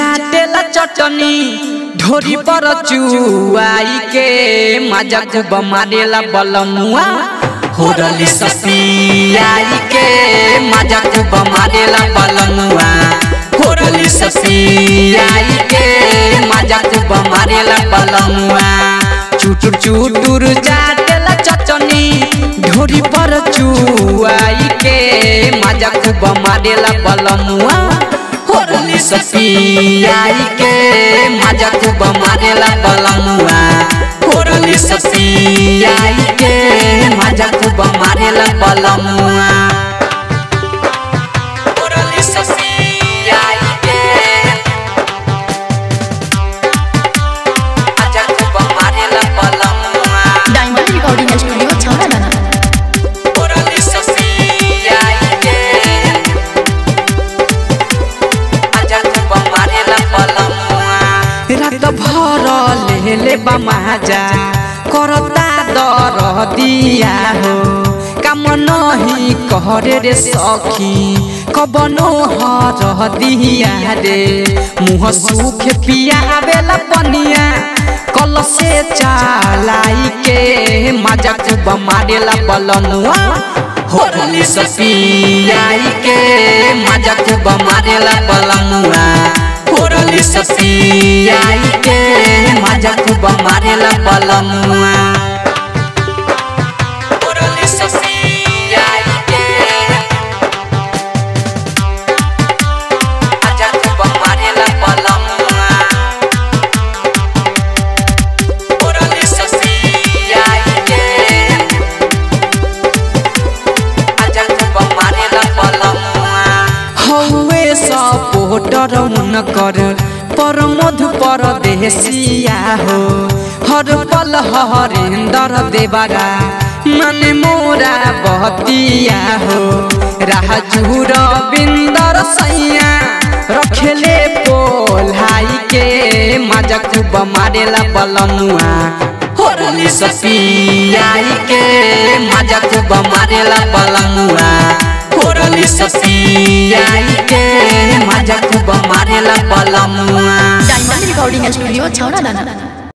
चाटेला चटनी ढोरी पर चुआई के मजा खूब मारेला बलमुआ होरली ससियाई के मजा खूब मारेला बलमुआ होरली ससियाई के मजा खूब मारेला बलमुआ चुटुर चुटुर चाटेला चटनी ढोरी पर चुआई के मजा खूब मारेला बलमुआ होरली ससियाई के मजा खूब मारेला बलमुआ होरली ससियाई के मजा खूब मारेला बलमुआ होरली ससियाई के मजा खूब मारेला बलमुआ डायमंड रिकॉर्डिंग स्टूडियो छावड़ा होरली ससियाई के मजा खूब मारेला बलमुआ रात भर लेले बमाजा करता दर दिया हो काम नहीं करे रे सखी कबनो हर दिया रे मुँह सूख पियावेला पनिया कल से चालाई के मजा खूब मारेला बलमुआ होरली सपियाई के मजा खूब मारेला बलमुआ होरली सपियाई के मजा खूब मारेला बलमुआ होरली सपियाई के मजा खूब मारेला बलमुआ होरली सपियाई के मजा खूब मारेला बलमुआ हौवे सपोटर कर पर मधु पर देसिया हो हर पल हरेंदर देवरा मन मोरा बहतिया हो राजूर बिंदर सैया रखेले पोल्हाई के मजा खूब मारेला बलमुआ होरली सपियाई के मजा खूब मारेला बलमुआ होरली सपियाई के मजा खूब मारेला बलमुआ डायमंड रिकॉर्डिंग स्टूडियो छावड़ा